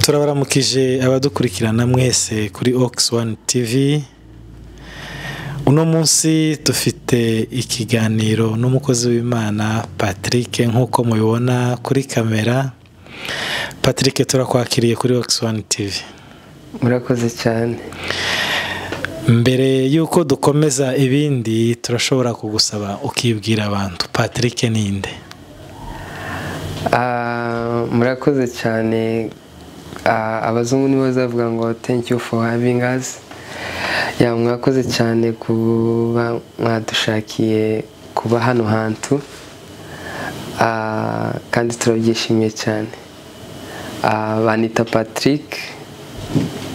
turabaramukije abadukurikirana mwese kuri okisi wani tivi uno munsi dufite ikiganiro n'umukozi w'imana patrick nk'uko mubibona kuri kamera patrick turakwakiriye kuri okisi wani tivi murakoze cyane mbere y'uko dukomeza ibindi turashobora kugusaba ukibwira abantu patrick ninde Ah, murakoze cyane Ah, abazungu nibo bazavuga ngo thank you for having us Ya, mwakoze cyane kuba mwadushakiye kuba hano hantu Ah, kandi turabyishimiye cyane Ah, banita patrick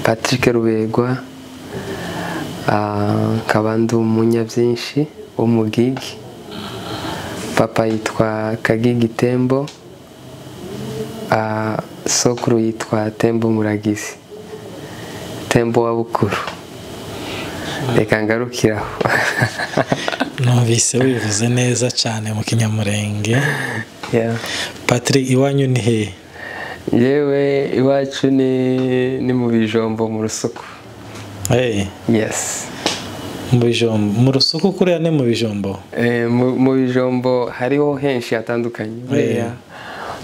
patrick rubegwa Ah, nkaba ndi umunyabyinshi w'umugigi papa yitwa kagigi tembo Ah, sokuru yitwa tembo muragizi tembo wa bukuru reka ngarukire aho numvise wivuze neza cyane mu kinyamurenge Yeah. patrick iwanyu ni hehe yewe iwacu ni ni mu bijombo mu rusuku Hey, yesi mu bijombo mu rusuku kuriya ni mu bijombo Eh, mu mu bijombo hariho henshi hatandukanye buriya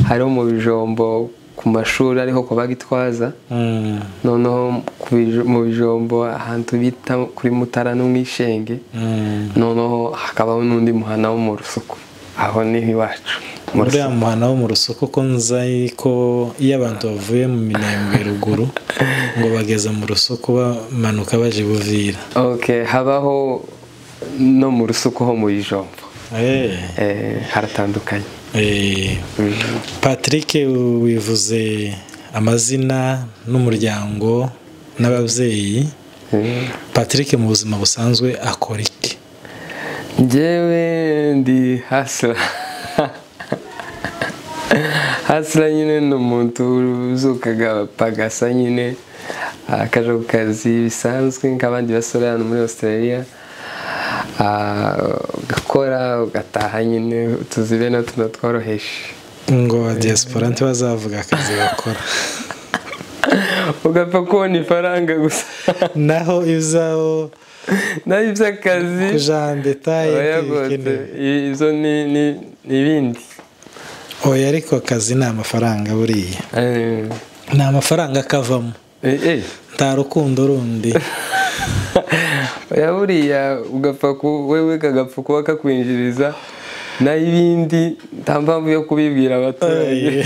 hariho mu bijombo ku mashuri ariho ku bagitwaza Mm, noneho ku bij- mu bijombo ahantu bita kuri mutara no mu ishenge mm. noneho hakabaho n'undi muhana wo mu rusuku aho niho iwacu Mu uriya muhana wo mu rusuku ko nzi ko iyo abantu bavuye mu minembwe ruguru ngo bageze mu rusuku bamanuka baje buvira rusuku. ok habaho no mu rusuku ho mu bijombo Eh, Eh, haratandukanye eh. patrick wivuze amazina n'umuryango n'ababyeyi Eh, patrick mu buzima busanzwe akora iki njyewe ndi hasira hasira nyine ni umuntu uzukaga pagasa nyine akajya ku kazi bisanzwe nk'abandi basore hano muri australia Ah, ugakora ugataha nyine utuzi bene tuno tworoheje ngo diaspora ntibazavuga akazi bakora ugapfa kubona ifaranga gusa naho izaho naho iby'akazi kujana detaye oya ntibikenewe. gose, i- izo ni ni- ni ibindi oya ariko akazi ni amafaranga buriya Eh, ni amafaranga akavamo eh, eh. nta rukundo rundi oya buriya ugapfa ku- wewe kagapfa kuba kakwinjiriza naho ibindi nta mpamvu yo kubibwira abaturage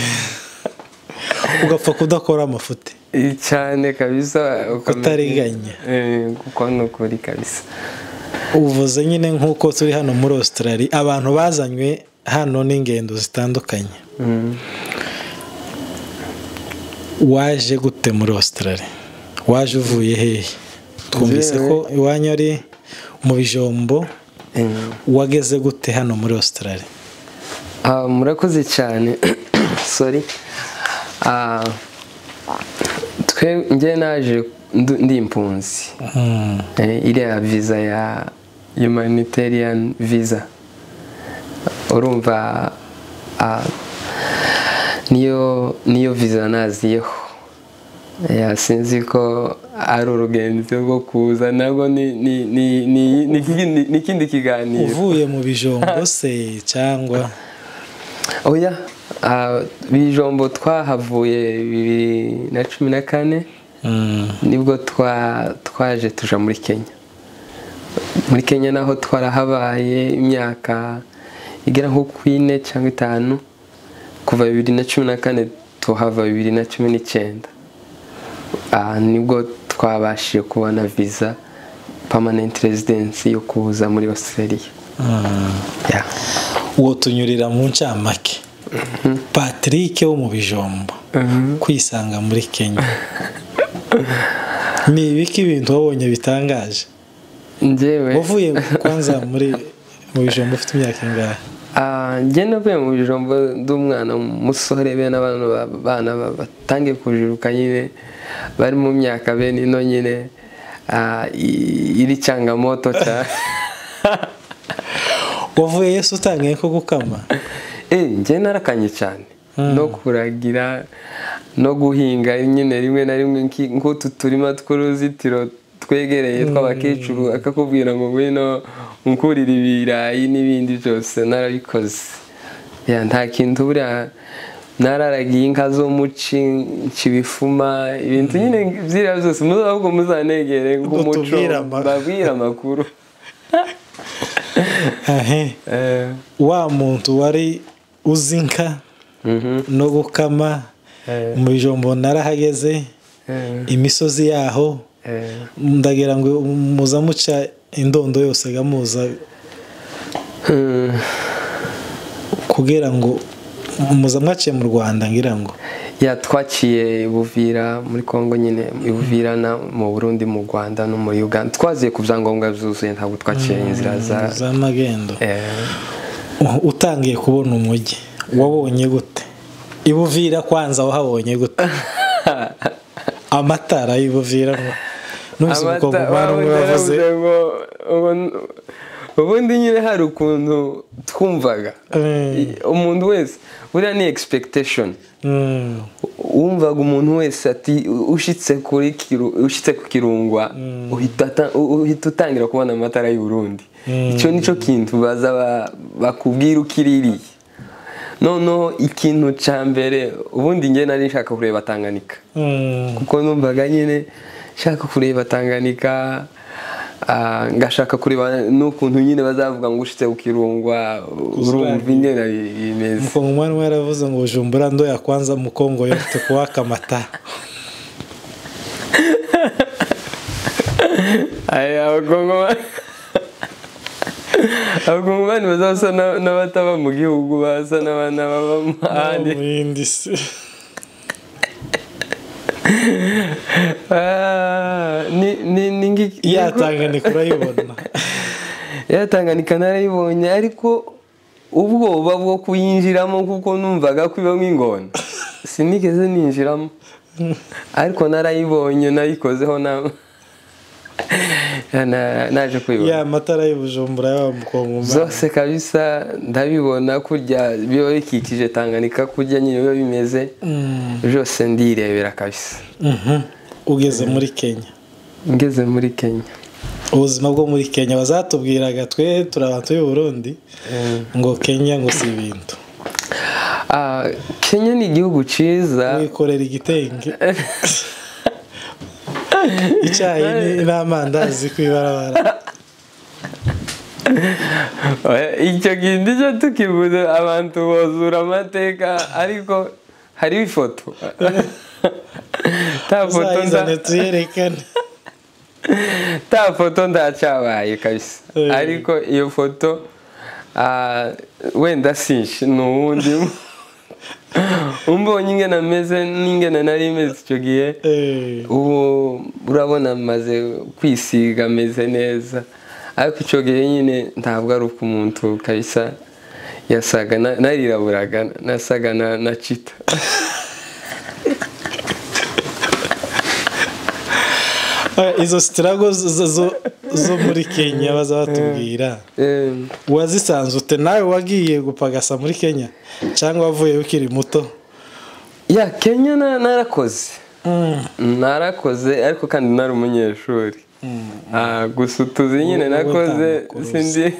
ugapfa kudakora amafuti Eh, cyane kabisa ukamenya- Kutariganya. Eh, kuko ni ukuri kabisa uvuze nyine nk'uko turi hano muri australia abantu bazanywe hano n'ingendo zitandukanye Mm. waje gute muri australia waje uvuye hehe twumvise ko iwanyu ari mu bijombo Eh. wageze gute hano muri australia Ah, murakoze cyane sorry Ah, twe njye naje ndu- ndi impunzi Mm, Eh, iriya visa ya humanitarian visa urumva ah, niyo niyo visa naziyeho Eh, sinzi ko ari urugendo rwo kuza nabwo ni ni- ni- ni- ni ikindi- ni ikindi kiganiro uvuye mu bijombo se cyangwa oya ah, bijombo twahavuye bibiri na cumi na kane Mm, nibwo twa- twaje tuja muri kenya muri kenya naho twarahabaye imyaka igera nko ku ine cyangwa itanu kuva bibiri na cumi na kane tuhava bibiri na cumi n'icyenda Ah, nibwo twabashije kubona visa permanent residence yo kuza muri australia mm. Yeah. uwo tunyurira mu ncamake patrick wo mu bijombo kwisanga muri kenya ni ibiki ibintu wabonye bitangaje njyewe wavuye kwanza muri mu bijombo ufite imyaka ingahe Ah, njye navuye mu bijombo ndi umwana musore bene abana ba- bana ba- batangiye kujiruka nyine bari mu myaka bene ino nyine ah, i- iri cyangamoto cyane wavuye yesu utangiye ko gukama Eh, njye narakanye cyane no kuragira no guhinga nyine rimwe na rimwe nki- nk'utu turima tw'uruzitiro twegereye tw'abakecuru akakubwira ngo ngwino nkurire ibirayi n'ibindi byose narabikoze Ya, nta kintu buriya nararagiye inka zo muci nshibifuma ibintu nyine byiriya byose muza ahubwo muzanegere nk'umuco Utubwire amakuru. babwire amakuru ahe Eh, wa muntu wari uzi inka mhm, no gukama eh, mu bijombo narahageze eh, imisozi yaho eh. ndagira ngo muza muca indondo yose gamuza Hmm. kugira ngo muza mwaciye mu rwanda ngira ngo ya twaciye i buvira muri congo nyine i buvira na mu burundi mu rwanda no muri uganda twaziye ku byangombwa byuzuye ntabwo twaciye inzira za z'amagendo Eh, U- utangiye kubona umujyi wabonye gute ibuvira kwanza wahabonye gute amatara y'ibuvira numvise umukobwa amata- umwana umwe wawe wavuze naravuze ngo, ubu- ubundi nyine hari ukuntu twumvaga Eh, I- umuntu wese buriya ni expectation mm, wumvaga umuntu wese ati ushyitse kuri kiru- ushyitse ku kirungwa uhita ata- u- uhita utangira kubona amatara y'u Burundi icyo nicyo kintu baza ba- bakubwira ukiririye noneho ikintu cya mbere ubundi njye nari nshaka kureba tanganika mm, kuko numvaga nyine nshaka kureba tanganika ah, ngashaka kureba n'ukuntu nyine bazavuga ngo ushitse ku kirungwa urumva ingena bimeze umukobwa umwana umwe yaravuze ngo bujumbura ndo yakwanza mukongo yote kuwaka amatara aya abagongoma abagongomani bazasa na- n'abataba mu gihugu basa n'abana baba mu handi mu yindi si Ah, ni ni ni ngi- yatanganika urayibona yatanganika narayibonye ariko ubwoba bwo kuyinjiramo kuko numvaga ko ibamo ingona sinigeze ninjiramo ariko narayibonye nayikozeho na na- naje kuyibona ya matara y'ubujumbura y'aba mukobwa umwana zose kabisa ndabibona kurya biba bikikije tanganika kurya nyine biba bimeze byose ndirebera kabisa Mhm. ugeze muri kenya ngeze muri kenya ubuzima bwo muri kenya bazatubwiraga twe turi abantu b'i burundi ngo kenya ngo si ibintu Ah, kenya ni igihugu cyiza wikorera igitenge icyayi ni- n'amandazi ku ibarabara Oya, icyo kintu cyo tukivuze abantu bozura amateka ariko hariho ifoto ta foto nda- uzayizane tuyerekane ta foto ndacabaye kabisa Eh. ariko iyo foto ah, wenda sinshi ni uwundi umbonye ingena ameze n'ingena nari imeze icyo gihe Eh, ubu urabona maze kwisiga ameze neza ariko icyo gihe nyine ntabwo ari uko umuntu kabisa yasaga na- nariraburaga nasaga na- na cita izo sitirago zo- zo- zo muri kenya baza batubwira Em, wazisanze ute nawe wagiye gupagasa muri kenya cyangwa wavuyeyo ukiri muto ya kenya na- narakoze narakoze ariko kandi nari umunyeshuri Ah, gusa utuzi nyine Ubu- ubu nakoze utamukuruzi. sindi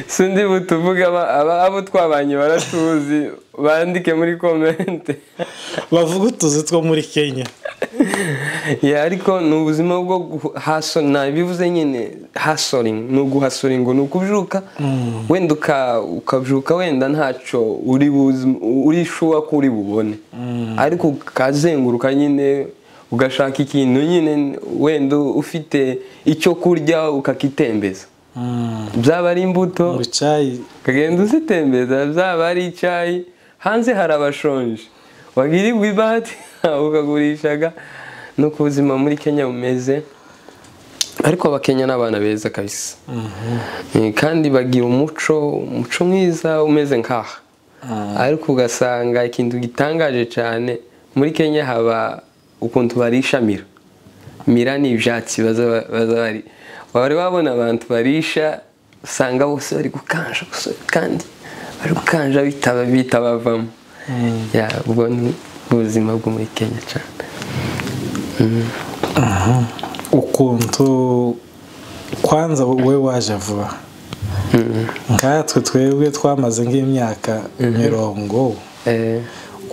sindi butuvuge aba- aba- abo twabanye baratuzi bandike muri komente bavuga utuzi two muri kenya ya ariko ni ubuzima bwo hasora nabivuze nyine hasoringi ni uguhasoringi ni ukubyuka wenda uka- ukabyuka wenda ntacyo uri buzi- uri shuwa ko uri bubone ariko ukazenguruka nyine ugashaka ikintu nyine wenda ufite icyo kurya ukakitembeza byaba ari imbuto ngo icyayi ukagenda uzitembeza byaba ari icyayi hanze hari abashonje wagirirwa ibati ukagurishaga nuko ubuzima muri kenya bumeze ariko abakenya ni abana beza kabisa Eh, kandi bagira umuco umuco mwiza umeze nkaha ariko ugasanga ikintu gitangaje cyane muri kenya haba ukuntu barishamira mira ni ibyatsi baza baza bari wari wabona abantu barisha usanga bose bari gukanja gusa kandi bari gukanja bitaba bitaba bavamo Ya, ubwo ni bw'ubuzima bwo muri kenya cyane ukuntu kwanza wowe waje vuba nkatwe twebwe twamaze nk'imyaka mirongo Eh,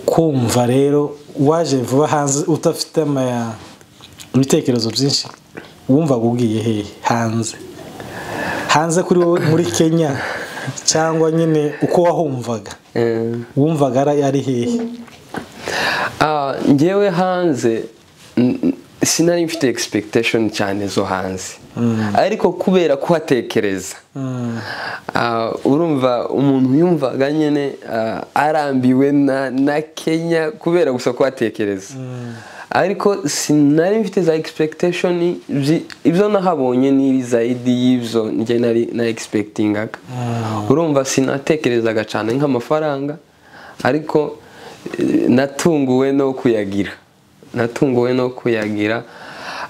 kumva rero waje vuba hanze udafite ama- ibitekerezo byinshi wumvaga ugiye hehe hanze hanze kuri wowe muri kenya cyangwa nyine uko wahumvaga eh. wumvaga ari- ari hehe Ah, njyewe hanze n- sinari mfite expectation cyane zo hanze ariko kubera kuhatekereza Mm. Ah, urumva umuntu yumvaga nyine ah, arambiwe na, na kenya kubera gusa kuhatekereza ariko sinari mfite za expectation zi- ibyo nahabonye ni zaidi y'ibyo njye nari na expectingaga urumva sinatekerezaga cyane nk'amafaranga ariko eh, natunguwe no kuyagira natunguwe no kuyagira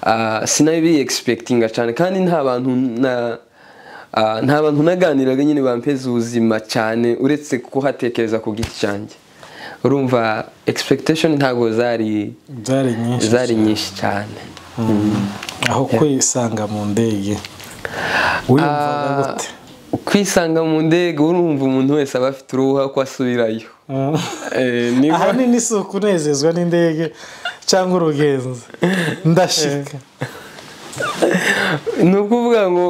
Ah, sinabi expectinga cyane kandi nta bantu na Ah, nta bantu naganiraga nyine bampeza ubuzima cyane uretse kuhatekereza ku giti cyanjye urumva expectation ntabwo zari zari nyinshi zari nyinshi cyane aho kwisanga mu ndege wiyumvaga Ah, gute kwisanga mu ndege urumva umuntu wese aba afite uruhu ko asubirayo Mm. Eh, niba- ahanini si ukunezezwa n'indege cyangwa urugenzi ndashika ni ukuvuga ngo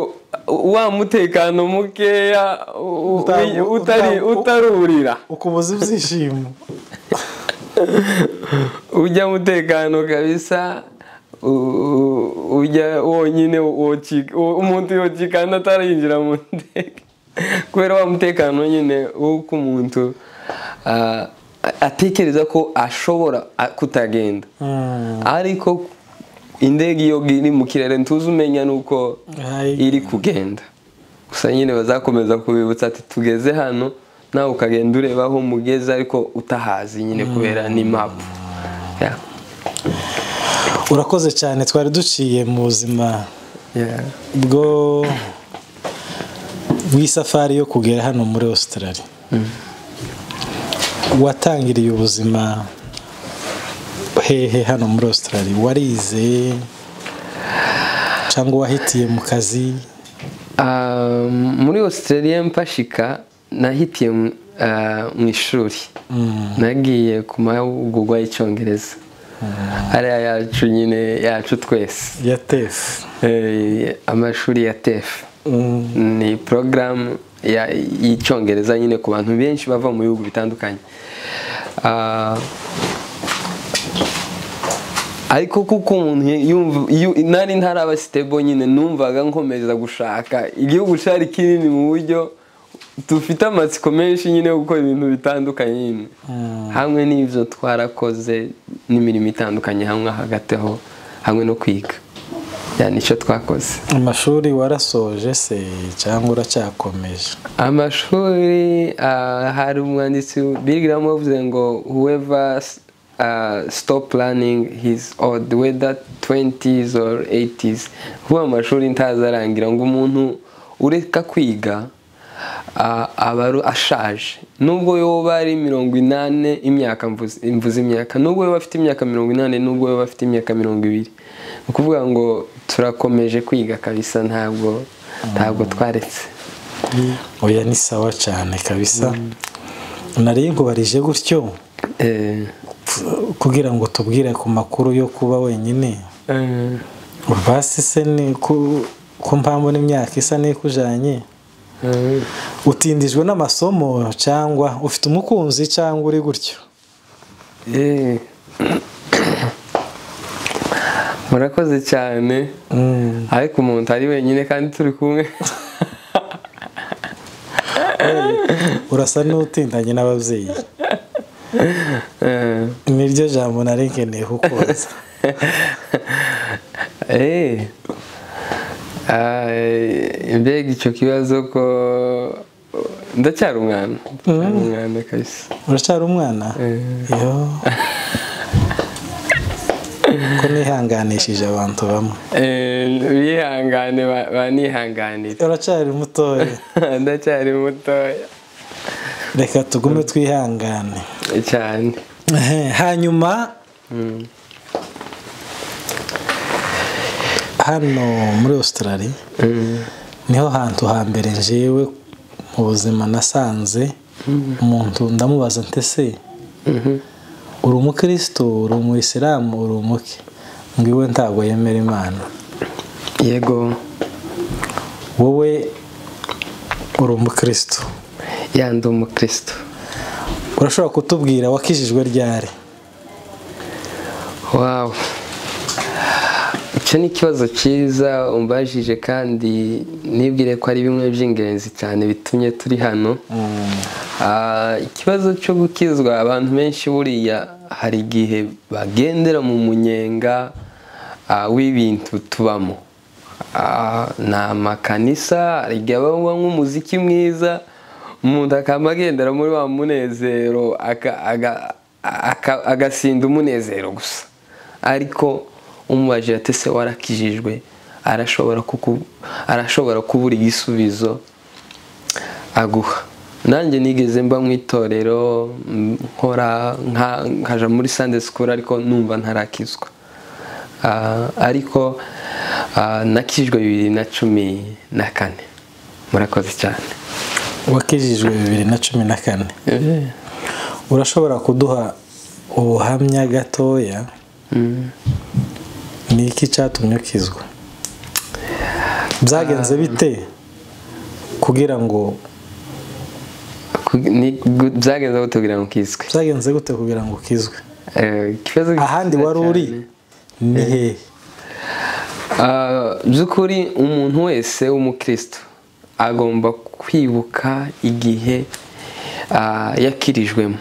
wa mutekano mukeya u- Uta- u- utari- uta- utarurira ukubuza ibyishimo ujya mutekano kabisa u- u- ujya wonyine woci- wo- umuntu yocikana atarinjira mu ndege kubera wa mutekano nyine w'uko umuntu ah, atekereza ko ashobora ah, kutagenda ariko indege iyo iri mu kirere ntuzi umenya nuko Ayi. iri kugenda gusa nyine bazakomeza kubibutsa ati tugeze hano nawe ukagenda ureba aho mugeze ariko utahazi nyine kubera n'impapu Yeah. urakoze cyane twari duciye mu buzima Yeah. bwo bw'isafari yo kugera hano muri Australia watangiriye ubuzima hehe hano muri Australia warize cyangwa wahitiye mu kazi Ah, muri australia mpashika nahitiye mu- ah, mu ishuri nagiye ku mahugurwa y'icyongereza ariya yacu nyine yacu twese ya tefu Eh, amashuri ya tefu Mm. ni porogaramu ya- y'icyongereza nyine ku bantu benshi bava mu bihugu bitandukanye Ah, ariko kuko umuntu yumva yu- nari ntaraba sitebo nyine numvaga nkomeza gushaka igihugu cyari kinini mu buryo dufite amatsiko menshi nyine yo gukora ibintu bitandukanye nyine hamwe n'ibyo twarakoze n'imirimo itandukanye hamwe hagati aho hamwe no kwiga yani icyo twakoze amashuri warasoje se cyangwa uracyakomeje amashuri ah, hari umwanditsi bigiramo uvuze ngo whoever ah, stop planning his or the whether 20s or 80s kuba amashuri ntazarangira ngo umuntu ureka kwiga ah, aba ari- ashaje nubwo yoba ari mirongo inani imyaka mvuze mvuze imyaka nubwo yoba afite imyaka mirongo inani nubwo yoba afite imyaka mirongo ibiri ni ukuvuga ngo turakomeje kwiga kabisa ntabwo ntabwo twaretse oya ni sawa cyane kabisa nari nkubarije gutyo Eh, kugira ngo tubwire ku makuru yo kuba wenyine eh, basi se ni ku ku mpamvu n'imyaka isa n'ikujanye eh. utindijwe n'amasomo cyangwa ufite umukunzi cyangwa uri gutyo Eh. murakoze cyane Mm. ariko umuntu ari wenyine kandi turi kumwe urasa n'utindanye n'ababyeyi Eh. niryo jambo nari nkeneye kukubaza Eh. Ah, eh, mbega icyo kibazo ko ndacyari umwana ndacyari umwana kabisa uracyari umwana Eh. yo ko nihanganishije abantu bamwe Eh, bihangane ba- banihanganire uracyari mutoya ndacyari mutoya reka tugume twihangane cyane hanyuma hano muri Australia niho hantu hambere njyewe mu buzima nasanze umuntu ndamubaza ntese uri umukristo uri umuyisilamu uri umuke ngiwe ntabwo yemera imana yego wowe uri umukristo yandi umukristo urashobora kutubwira wakijijwe ryari wawu icyo ni ikibazo cyiza umbajije kandi nibwire ko ari bimwe by'ingenzi cyane bitumye turi hano Ah, ikibazo cyo gukizwa abantu benshi buriya hari igihe bagendera mu munyenga ah, w'ibintu tubamo Ah, ni amakanisa hari igihe abamo nk'umuziki mwiza umuntu akaba agendera muri wa munezero aka- aga- aka- agasinda umunezero gusa ariko umubajije ati se warakijijwe arashobora kuku- arashobora kubura igisubizo aguha nanjye nigeze mba mu itorero mm, nkora nka- nkaja muri Sunday school ariko numva ntarakizwa Ah, ariko ah, nakijwe bibiri na cumi na kane murakoze cyane wakijijwe bibiri na cumi na kane urashobora kuduha ubuhamya gatoya ni iki cyatumye ukizwa byagenze bite kugira ngo Ku- ni- gu- byagenze aho tubwira ngo ukizwe byagenze gute kugira ngo ukizwe Eh, ikibazo ahandi cyiza wari uri cyane. ni hehe Ah, by'ukuri umuntu wese w'umukristo agomba kwibuka igihe ah, yakirijwemo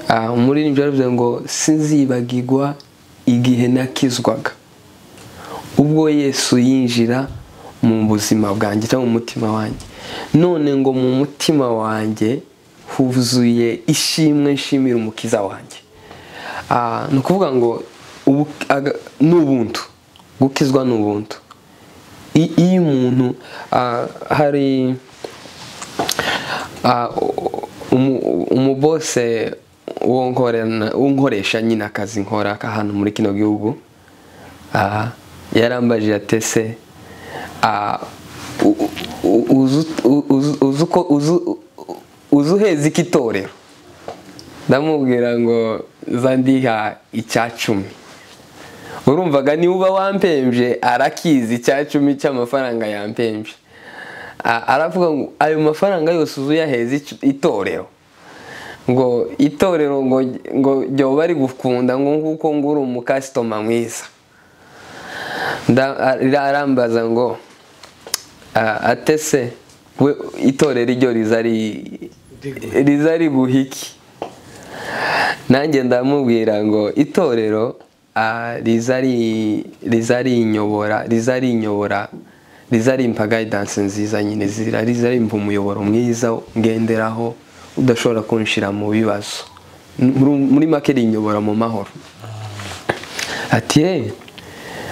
Ah, umuririmbyi yaravuze ngo sinzibagirwa igihe nakizwaga ubwo yesu yinjira mu buzima bwanjye cyangwa mu mutima wanjye none ngo mu mutima wanjye huzuye ishimwe nshimira umukiza wanjye Ah, ni ukuvuga ngo ubu- aga- ni ubuntu gukizwa ni ubuntu I- iyo umuntu ah, hari Ah, u- umu- umubose wo nkorana- wo nkoresha nyine akazi nkora k'ahantu muri kino gihugu ah, yarambajije atese uzi uheza iki itorero ndamubwira ngo zandiha icya cumi urumvaga niba uba wampembye arakizi icya cumi cy'amafaranga yampembye A- aravuga ngo ayo mafaranga yose uzuyaheza ic- itorero ngo itorero ngo ngo ryoba ari gukunda ngo nguko ngo uri umukasitoma mwiza Nda- ara- arambaza ngo "Ah, ate se we itorero iryo riza ri- riza riguha iki nanjye ndamubwira ngo itorero ah, riza ri- riza rinyobora riza rinyobora riza rimpa guidance nziza nyine zira riza rimpa umuyoboro mwiza ngenderaho udashobora kunshira mu bibazo Muri- muri make rinyobora mu mahoro ati "Eh,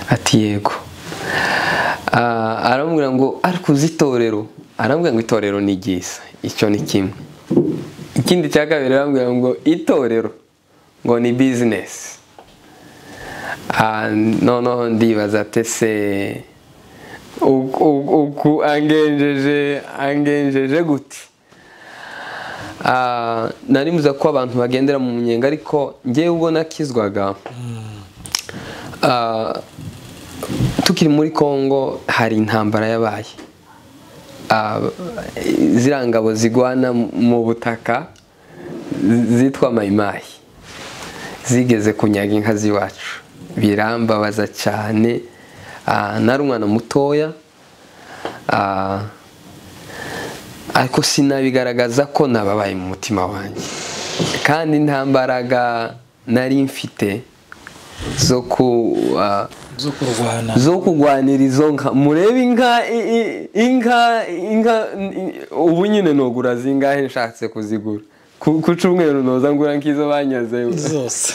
ati yego Ah, aramubwira ngo ariko uzi itorero aramubwira ngo itorero ni ryiza icyo ni kimwe ikindi cya kabiri aramubwira ngo itorero ngo ni bizinesi Ah, noneho ndibaza ate se uku- uku uku angenjeje angenjeje gute Ah, nari muza ko abantu bagendera mu munyenga ariko ngewe ubwo nakizwaga Ah, tukiri muri congo hari intambara yabaye Ah, ziriya ngabo zigwana mu butaka zi- zitwa mayimayi zigeze kunyaga inka z'iwacu birambabaza cyane Ah, nari umwana mutoya Ah, ariko sinabigaragaza ko nababaye mu mutima wanjye kandi nta mbaraga nari mfite zo ku ah, zo kurwana zo kurwanira izo nka murebe inka i- i- inka inka i- ubu nyine nogura zingahe nshatse kuzigura ku ku cyumweru noza ngura nk'izo banyaze zose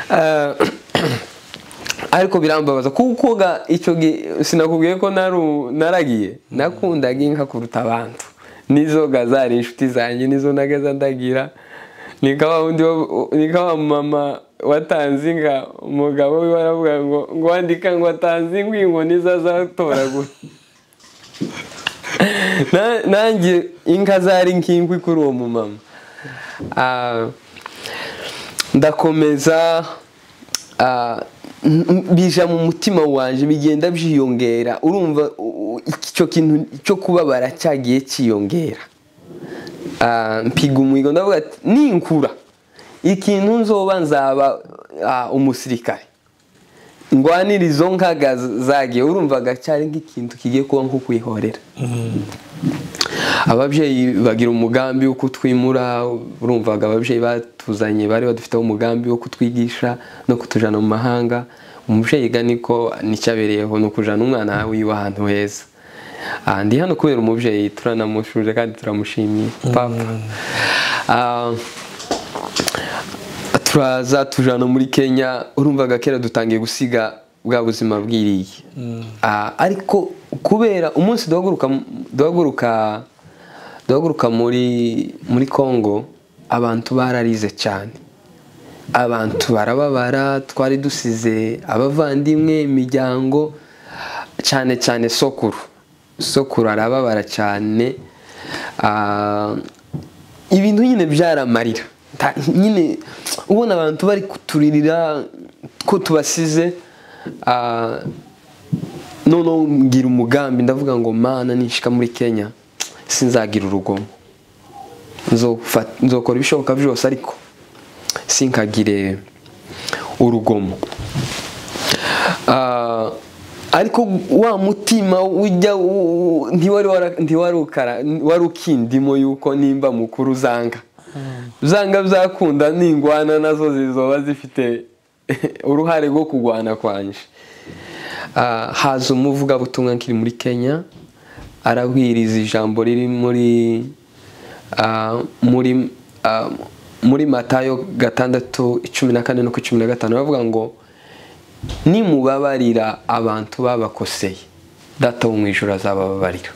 Ah, ariko birambabaza kuko ga icyo gihe sinakubwiye ko naru- naragiye nakundaga inka kuruta abantu nizo ga zari inshuti zanjye nizo naga zandagira ni nka wa wundi wo- ni nka wa mama watanze inka umugabo we baravuga ngo ngo wandika ngo watanze inka iyi nkoni zazatoragura Na- nanjye inka zari nk'inkwi kuri uwo mumama Ah, ndakomeza ah, n- n- bija mu mutima wanjye bigenda byiyongera urumva u- u- icyo kintu cyo kubabara cyagiye cyiyongera Ah, mpiga umuhigo ndavuga ati ninkura ikintu nzoba nzaba ah, umusirikare ngwanira izo nkaga zagiye urumvaga cyari nk'ikintu kigiye kuba nko kwihorera ababyeyi bagira umugambi wo kutwimura urumvaga ababyeyi batuzanye bari badufiteho umugambi wo kutwigisha no kutujana mu mahanga umubyeyi ga niko nicyabereyeho ni ukujana umwana wiwe ahantu heza Ah, ndi hano kubera umubyeyi turanamushuje kandi turamushimiye papa Ah, turaza tujana muri kenya urumvaga kera dutangiye gusiga bwa buzima bwiriye Ah, ariko kubera umunsi duhaguruka duhaguruka duhaguruka muri muri congo abantu bararize cyane abantu barababara twari dusize abavandimwe imiryango cyane cyane sokuru sokuru arababara cyane Ah, ibintu nyine byaramarira Ta- nyine ubona abantu bari kuturirira ko tubasize ah, noneho ngira umugambi ndavuga ngo mana nishika muri kenya sinzagira urugomo Nzofa- nzokora ibishoboka byose ariko sinkagire urugomo Ah, ariko wa mutima ujya u- u- ntiwari wara- ntiwari ukara- wari ukindimo yuko nimba mukuru uzanga uzanga bizakunda ningwana nazo zizoba zifite uruhare rwo kugwana kwanje Ah, haza umuvugabutumwa nkiri muri kenya arahwiriza ijambo riri muri ah, muri ah, muri matayo gatandatu icumi na kane no ku cumi na gatanu baravuga ngo nimubabarira abantu babakoseye data wo mu ijoro azabababarira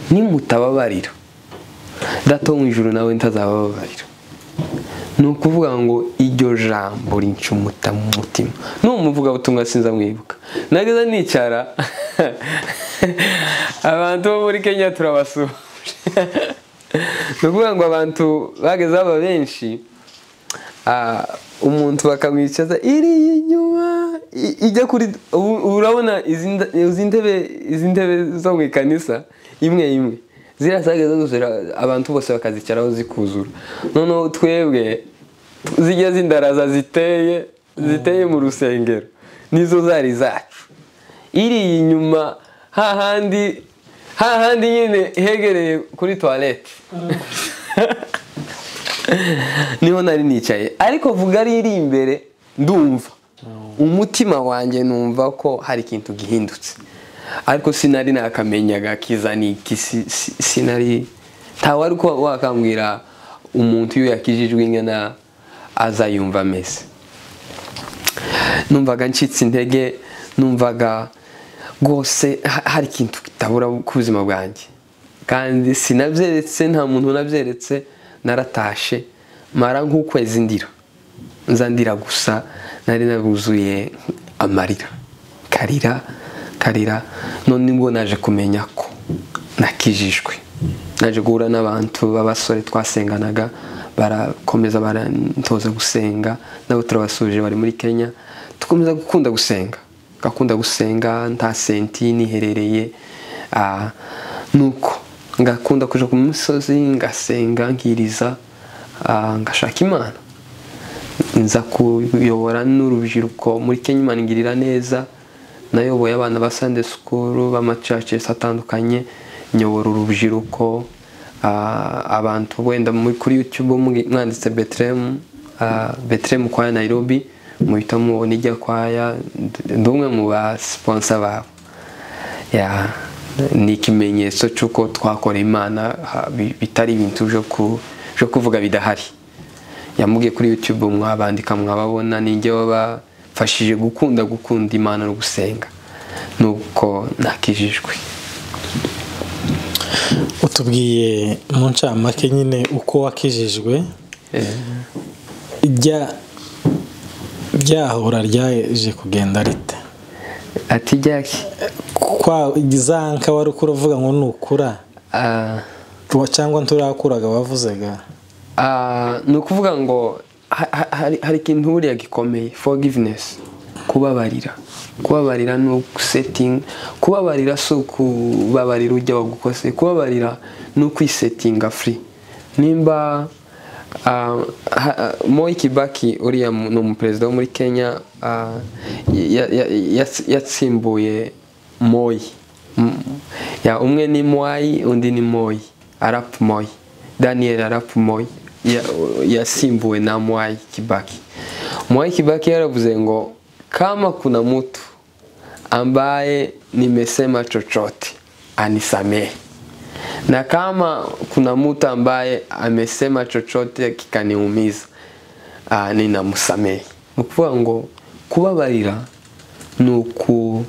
nimutababarira data wo mu ijoro nawe ntazabababarira ni ukuvuga ngo iryo jambo rincumuta mu mutima n'uwo muvugabutumwa sinza mwibuka nageza nicara abantu bo muri kenya turabasura ni ukuvuga ngo abantu bageze baba benshi ah, umuntu bakamwicaza iri inyuma i- ijya kuri ubu- ubu urabona izi nda- izi ntebe izi ntebe zo mu ikanisa imwe imwe ziriya zageze zuzura abantu bose bakazicaraho zikuzura noneho twebwe zijya zindaraza ziteye ziteye mu rusengero nizo zari zacu iri inyuma hahandi hahandi nyine hegereye kuri toilette niho nari nicaye ariko vuga ari iri imbere ndumva umutima wanjye numva ko hari ikintu gihindutse ariko sinari nakamenyaga kiza ni iki si- si- sinari ntawe ariko wakambwira umuntu iyo yakijijwe ingana azayumva ameze numvaga ncitse intege numvaga rwose ha- hari ikintu kitabura ku buzima bwanjye kandi sinabyeretse nta muntu unabyeretse naratashe mara nk'ukwezi ndira nza ndira gusa nari naruzuye amarira karira karira none nibwo naje kumenya ko nakijijwe naje guhura n'abantu b'abasore twasenganaga barakomeza barantoza gusenga nabo turabasuje bari muri kenya dukomeza gukunda gusenga gakunda gusenga nta senti niherereye ah, nuko ngakunda kuja ku misozi ngasenga nkiriza ah, ngashaka imana nza kuyobora n'urubyiruko muri kenya imana ingirira neza nayoboye abana ba sande sikuru b'amacacesi atandukanye nyobora urubyiruko ah, abantu wenda muri- kuri youtube mwi- mwanditse betelehemu betelehemu kwaya nairobi muhita mubona ijya kwaya ndi- ndi umwe mu basiponsa babo Ya, ni ikimenyetso cy'uko twakora imana ha, bi- bitari ibintu byo ku- byo kuvuga bidahari yamubwiye kuri youtube mwabandika mwababona nijye wabafashije gukunda gukunda imana no gusenga nuko nakijijwe utubwiye mu ncamake nyine uko wakijijwe rya ryahura ryaje kugenda rite ati jyaki kwa za nka wari ukura uvuga ngo nukura cyangwa nturakuraga wavuzaga ni ukuvuga ngo ha- ha- hari- hari ikintu buriya gikomeye forgiveness kubabarira kubabarira ni ugusetinga kubabarira si ukubabarira ujya bagukose kubabarira ni ukwisetinga free nimba ah, ha- Moi Kibaki uriya mu- ni umuperezida wo muri Kenya ah, ya- ya- yats- yatsimbuye Moi Mm. ya umwe ni Mwai undi ni Moi Arap Moi Daniel Arap Moi ya- yasimbuwe na Mwai Kibaki Mwai Kibaki yaravuze ngo kama kuna mtu ambaye nimesema chochote anisamehe na kama kuna mtu ambaye amesema chochote kikaniumiza ah, ninamsamehe ni ukuvuga ngo kubabarira ni uku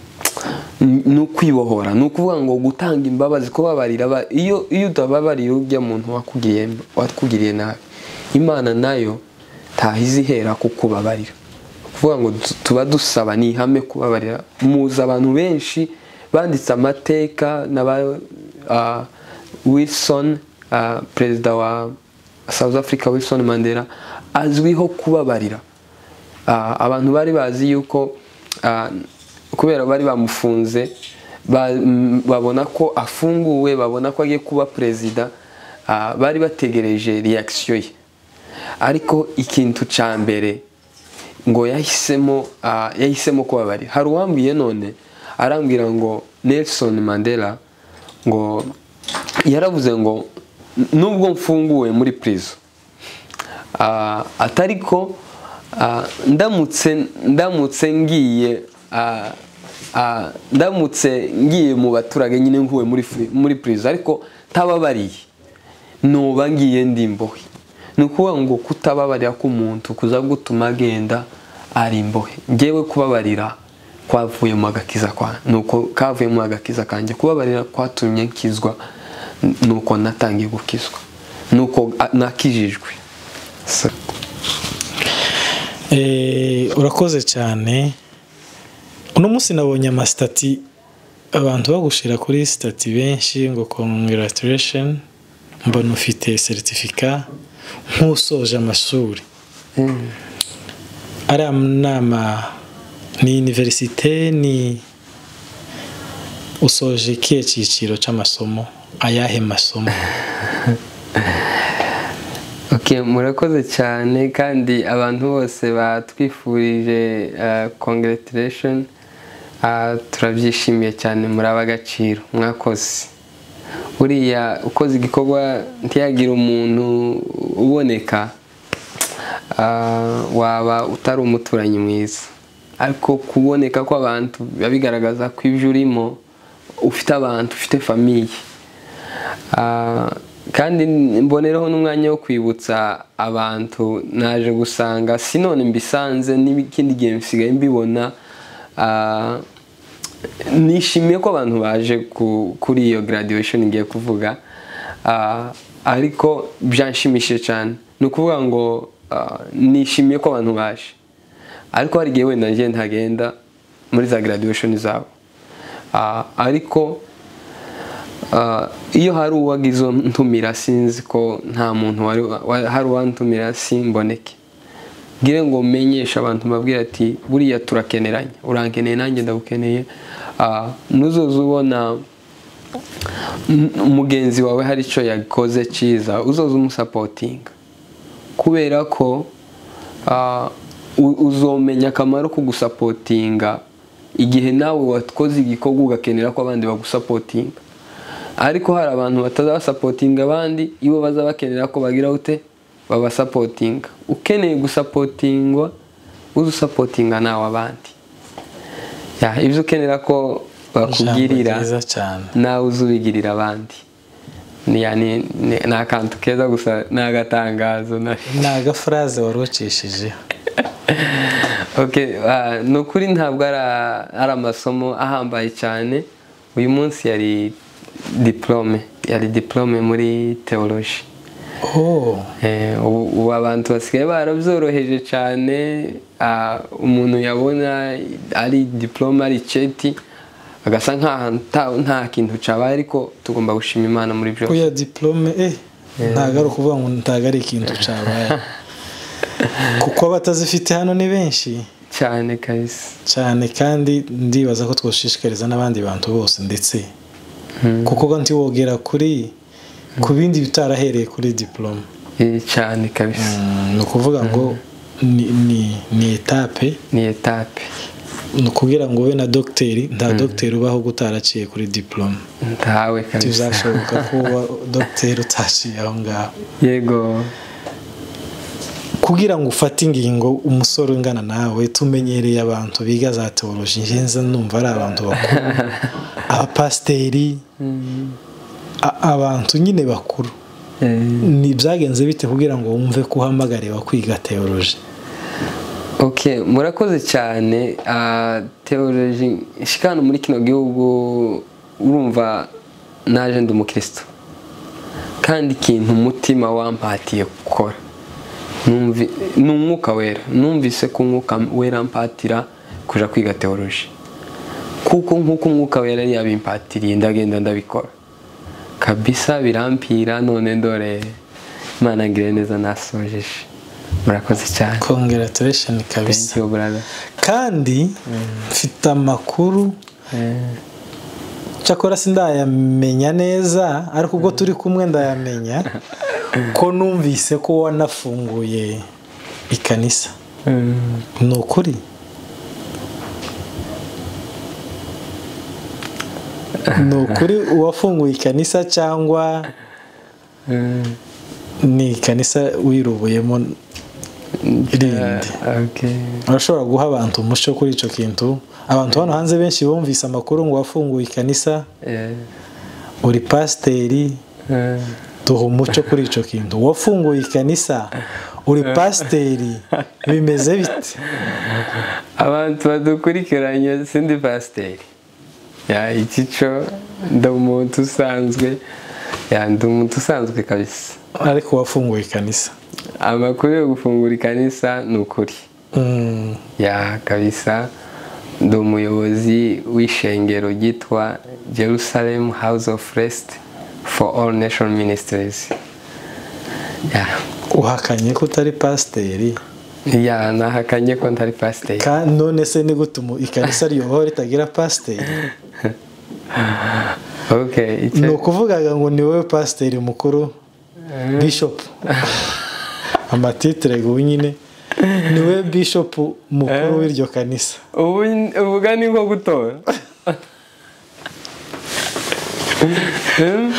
ni ukwibohora ni ukuvuga ngo gutanga imbabazi kubabarira aba- iyo iyo utababariye ujya muntu wakugiriye wakugiriye nabi imana nayo ntahiza ihera kukubabarira kuvuga ngo tu- tuba dusaba ni ihame kubabarira muzi abantu benshi banditse amateka naba ah, Wilson ah, perezida wa South Africa Wilson Mandela azwiho kubabarira Ah, abantu bari bazi yuko ah, kubera bari bamufunze ba- m- babona ko afunguwe babona ko agiye kuba perezida ah, bari bategereje reaction ye ariko ikintu cya mbere ngo yahisemo ah, yahisemo kubabarira hari uwambwiye none arambwira ngo Nelson Mandela ngo yaravuze ngo nubwo mfunguwe muri prison Ah, atari ko ah, ndamutse ndamutse ngiye ah, ah, ndamutse ngiye mu baturage nyine nkuwe muri fri- muri prison ariko ntababariye noba ngiye ndi imbohe ni ukuvuga ngo kutababarira k'umuntu kuza gutuma agenda ari imbohe ngewe kubabarira kwavuye mu agakiza kwa nuko kavuye mu agakiza kanjye kubabarira kwatumye nkizwa n- nuko natangiye gukizwa nuko a- nakijijwe So- Eh, urakoze cyane uno munsi nabonye amasitati abantu bagushira kuri sitati benshi ngo congratulation mbona ufite seritifika nk'usoje amashuri ari nama ni univerisite ni usoje ikihe cyiciro cy'amasomo ayahe masomo Okay, murakoze cyane kandi abantu bose batwifurije uh, congratulation uh, turabyishimiye cyane muri ab'agaciro mwakoze buriya ukoze igikorwa ntiyagire umuntu uboneka uh, waba utari umuturanyi mwiza ariko kuboneka kw'abantu biba bigaragaza ko ibyo urimo ufite abantu ufite famiye Ah, kandi mbonereho n'umwanya wo kwibutsa abantu naje gusanga si none mbisanze n'ikindi gihe bisigaye mbibona ah, nishimiye ko abantu baje ku- kuri iyo graduation ngiye kuvuga Ah, ariko byanshimishije cyane ni ukuvuga ngo ah, nishimiye ko abantu baje ariko hari igihe wenda njye ntagenda muri za graduation zabo Ah, ariko Ah, iyo hari uwagize ntumira sinzi ko nta muntu wari wa- hari uwantumira simboneke ngire ngo menyeshe abantu mbabwire ati buriya turakeneranye urankeneye nanjye ndagukeneye Ah, nuzoza ubona m- mugenzi wawe hari icyo yakoze cyiza uzoza umusapotinga kubera ko ah, u- uzomenya akamaro ko gusapotinga igihe nawe wakoze igikorwa ugakenera ko abandi bagusapotinga ariko hari abantu batazabasapotinga abandi ibo baza bakenera ko bagira ute babasapotinga ukeneye gusapotingwa uza usapotinga nawe abandi Ya, ibyo ukenera ko bakugirira Ijambo ryiza cyane nawe uza ubigirira abandi ni ni- ni- ni akantu keza gusa ni agatangazo na- ni agafuraze wari ucishijeho Okay, ah, ni ukuri ntabwo ari a- ari amasomo ahambaye cyane uyu munsi yari diplome yari diplome muri teoloji oh Eh, ubu ubu abantu basigaye barabyoroheje cyane ah, umuntu yabona ari diplome ari ceti agasa nk'aha nta- nta kintu cyabaye ariko tugomba gushima imana muri byose kuya diplome eh ntabwo ari ukuvuga ngo ntabwo ari ikintu cyabaye kuko abatazifite hano ni benshi cyane kabisa cyane kandi ndibaza ko twoshishikariza n'abandi bantu bose ndetse kuko nti wogera kuri ku bindi bitarahereye kuri diplome Eh, cyane kabisa ni ukuvuga ngo ni ni- ni etape ni etape ni ukubwira ngo ube na dogiteri nta dogiteri ubaho uba utaraciye kuri diplome ntawe kabisa ntibizashoboka ko uba dogiteri utaciye aho ngaho yego kugira ngo ufate ingingo umusore ungana nawe tumenyereye abantu biga za tewoloji ngenza numva ari abantu bakuru abapasiteri a- abantu nyine bakuru Eh, ni byagenze bite kugira ngo wumve ko uhamagariwe kwiga tewoloji ok murakoze cyane teoloji shikano muri kino gihugu urumva naje ndi umukristo kandi ikintu umutima wampatiye gukora Numvi- ni umwuka wera numvise ko umwuka wera mpatira kujya kwiga teoloji kuko nk'uko umwuka wera yari yabimpatiriye ndagenda ndabikora kabisa birampira none ndore imana ngire neza nasojeje murakoze cyane kongeraturation kabisa Thank you, brother. kandi mfite amakuru Eh, cyakora sindayamenya neza ariko ubwo turi kumwe ndayamenya ko numvise ko wanafunguye ikanisa mm, ni ukuri ni ukuri uwafunguye ikanisa cyangwa mm, ni ikanisa wirubuyemo rindi okay. urashobora guha abantu umuco kuri icyo kintu abantu hano hanze benshi bumvise amakuru ngo wafunguye ikanisa Eh, uri pasiteri eh, duha umuco kuri icyo kintu wafunguye ikanisa uri pasiteri bimeze bite abantu badukurikiranye sindi pasiteri ya iki cyo ndi umuntu usanzwe ya ndi umuntu usanzwe kabisa ariko wafunguye ikanisa amakuru yo gufungura ikanisa ni ukuri Mm, ya kabisa ndi umuyobozi w'ishengero ryitwa Jerusalem House of Rest for All Nation Ministries ya uhakanye ko utari pasiteri Ya, nahakanye ko ntari pasiteri. Ka- none se ni gute umu- ikanisa riyobowe ritagira pasiteri Okay, ni icyo ukuvugaga ngo ni wowe pasiteri mukuru bishopu amatitire nyine ni wowe bishopu mukuru w'iryo kanisa ubu uvuga ni nko gutora. Hmm?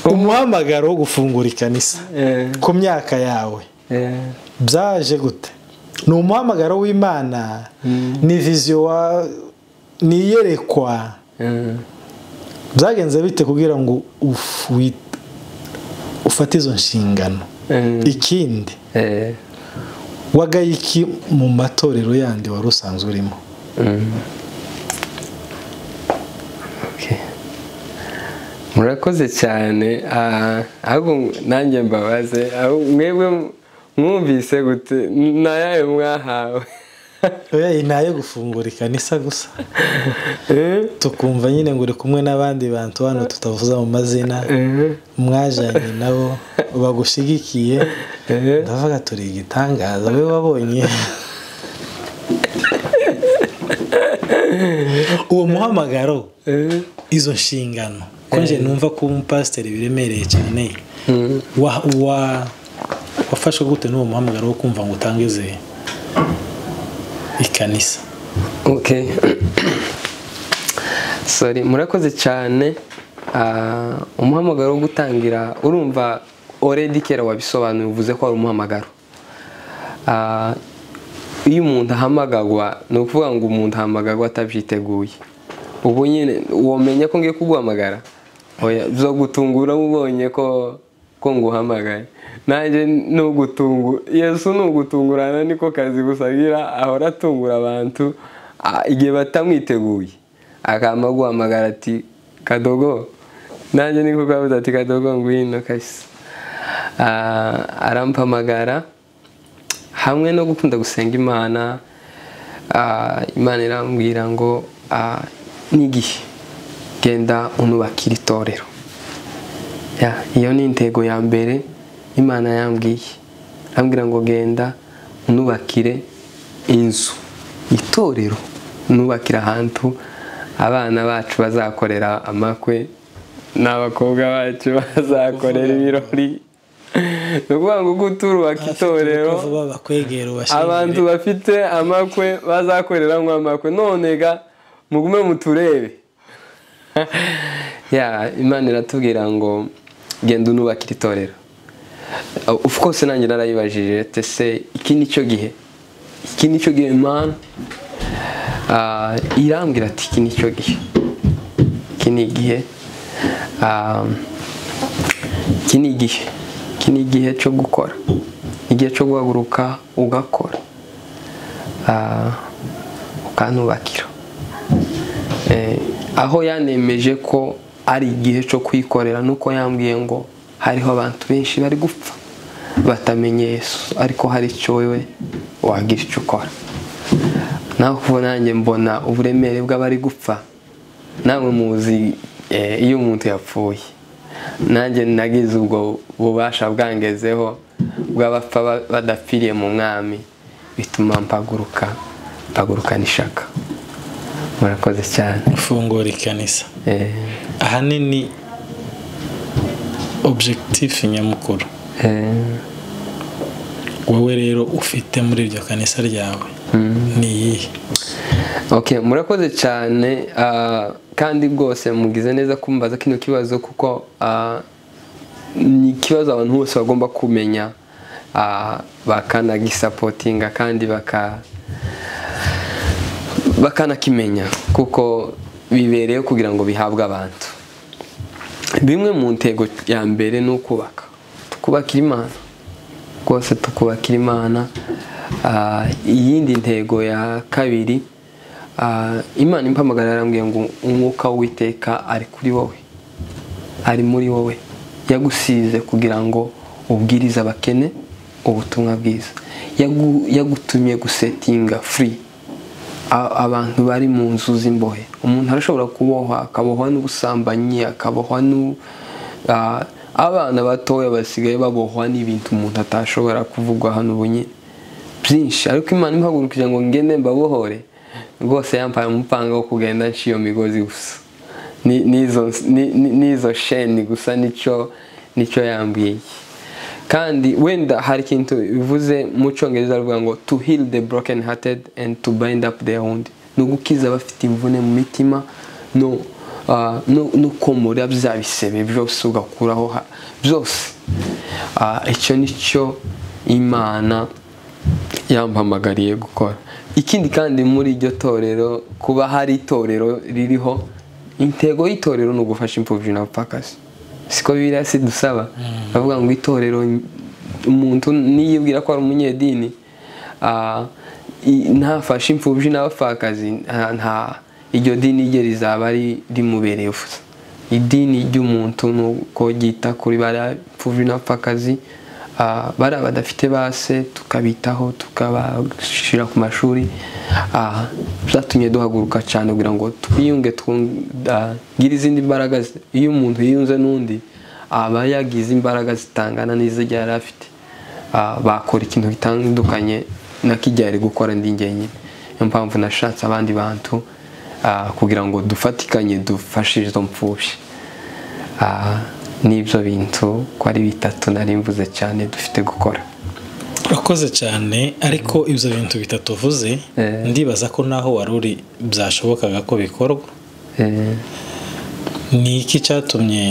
umuhamagaro wo gufungura ikanisa Eh, ku myaka yawe eh, byaje gute ni umuhamagaro w'imana ni viziyo wa ni iyerekwa eh. byagenze bite kugira ngo uf- wi- ufate izo nshingano Mm. ikindi Eh, wagaye iki mu matorero yandi wari usanzwe urimo mm. Okay. murakoze cyane ah, ahubwo nanjye mbabaze aho mwebwe mwumvise gute nayaye mwahawe oya iyi ni ayo gufungura ikanisa gusa Eh, tukumva nyine ngo uri kumwe n'abandi bantu hano tutavuze mu mazina eh, mwajanye nabo bagushigikiye eh. ndavuga turi igitangaza we wabonye uwo muhamagaro Eh. izo nshingano konje numva ko umupasiteri biremereye cyane wa- wa- wafashwe gute n'uwo muhamagaro wo kumva ngo utangize ikanisa Okay. Sorry, murakoze cyane. Ah, umuhamagaro wo gutangira urumva already kera wabisobanuye uvuze ko ari umuhamagaro. Ah, iyo umuntu ahamagagwa ni ukuvuga ngo umuntu ahamagagwa atabyiteguye. Ubu nyine womenya ko ngiye kuguhamagara. Oya, bizogutungura ubonye ko ko nguhamagaye. Nanjye nugutungu Yesu nugutungurana niko kazi gusagira ahora atungura abantu ah, igihe batamwiteguye. Akama guhamagara ati kadogo nanjye niko kabuze ati kadogo ngwino kabisa Ah, arampamagara hamwe no gukunda gusenga imana ah, imana irambwira ngo ah, n'igihe genda unubakira itorero Ya, iyo ni intego ya mbere imana yambwiye arambwira ngo genda unubakire inzu itorero unubakire ahantu abana bacu bazakorera amakwe n'abakobwa bacu bazakorera ibirori ni ukuvuga ngo gute urubaka itorero vuba bakwegera abantu ubashingire bafite amakwe bazakoreramo amakwe none ga mugume muturebe ya imana iratubwira ngo genda unubakire itorero of course nanjye narayibajije ati se iki ni cyo gihe iki ni cyo gihe mana Ah, irambwira ati iki ni cyo gihe iki ni igihe Ah, iki ni igihe iki ni igihe cyo gukora igihe cyo guhaguruka ugakora Ah, ukanubakira Eh, aho yanemeje ko ari igihe cyo kwikorera nuko yambwiye ngo hariho abantu benshi bari gupfa batamenye yesu ariko hari icyo wewe wagira icyo ukora nawe kuba nanjye mbona uburemere bw'abari gupfa namwe muzi eh, iyo umuntu yapfuye nanjye nagize ubwo bubasha bwangezeho bw'abapfa ba- badapfiriye mu mwami bituma mpaguruka mpagurukana ishaka murakoze cyane gufungura ikanisa Eh, ahanini objekitifu nyamukuru eh, wowe rero ufite muri iryo kanisa ryawe ni iyihe okay murakoze cyane ah, kandi rwose mugize neza kumbaza kino kibazo kuko ah, ni ikibazo abantu bose bagomba kumenya ah, bakanagisapotinga kandi baka bakanakimenya kuko bibereyeho kugira ngo bihabwe abantu bimwe mu ntego ya mbere ni ukubaka tukubakira imana rwose tukubakira imana Ah, iyindi ntego ya kabiri ah, imana impamagara yarambwiye ngo umwuka w'iteka ari kuri wowe ari muri wowe yagusize kugira ngo ubwirize abakene ubutumwa bwiza Yagu- yagutumye gusetinga free A- abantu bari mu nzu z'imbohe umuntu arashobora kubohwa akabohwa n'ubusambanyi akabohwa n'u- ah, abana batoya basigaye babohwa n'ibintu umuntu atashobora kuvuga hano ubu nyine byinshi ariko imana impagurukije ngo ngende mbabohore rwose yampaye umupanga wo kugenda nca iyo migozi gusa Ni- n'izo ni- ni- n'izo sheni gusa nicyo nicyo yambwiye kandi wenda hari ikintu bivuze mu cyongereza bavuga ngo to heal the broken hearted and to bind up their wound ni ugukiza abafite imvune mu mitima no ah, no- no komora bya bisebe byose ugakuraho ha- byose Ah, icyo ni cyo imana yampamagariye gukora ikindi kandi muri iryo torero kuba hari itorero ririho intego y'itorero ni ugufasha imfubyi na bupakasi siko biriya si dusaba bavuga ngo itorero umuntu niyibwira ko ari umunyedini ah, i- ntafashe imfubyi n'abapfakazi nta- nta iryo dini rye rizaba ari rimubereye ubusa idini ry'umuntu ni uko ryita kuri bariya imfubyi n'abapfakazi Ah, bariya badafite base tukabitaho tukabashyira ku mashuri Ah, byatumye duhaguruka cyane kugira ngo twiyunge twungire izindi mbaraga zi- iyo umuntu yiyunze n'undi aba yagize imbaraga zitangana n'izo yari afite Ah, bakora ikintu gitandukanye nakijya yari gukora ndi njyenyine niyo mpamvu nashatse abandi bantu ah, kugira ngo dufatikanye dufashe izo mpfubyi Ah, n'ibyo bintu ko ari bitatu nari mvuze cyane dufite gukora urakoze cyane ariko ibyo bintu bitatu uvuze Eh. ndibaza ko naho wari uri byashobokaga ko bikorwa Eh, ni iki cyatumye